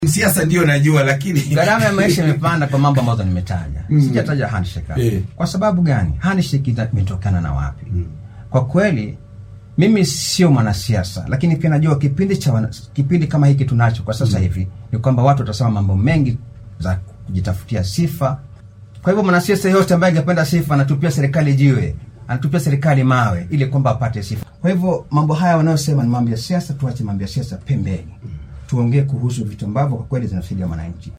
siasa ndio najua lakini gharama ya maisha imepanda kwa mambo ambazo nimetaja Mm. sijataja handshake hapa. Eh. kwa sababu gani handshake ita- imetokana na wapi kwa kweli mimi sio mwanasiasa lakini pia najua kipindi cha wana, kipindi kama hiki tunacho kwa sasa hivi ni kwamba watu watasema mambo mengi za kujitafutia sifa kwa hivyo mwanasiasa yote ambaye angependa sifa anatupia serikali jiwe anatupia serikali mawe ili kwamba apate sifa kwa hivyo mambo haya wanayosema ni mambo ya siasa tuache mambo ya siasa pembeni tuongee kuhusu vitu ambavyo kwa kweli zinasaidia mwananchi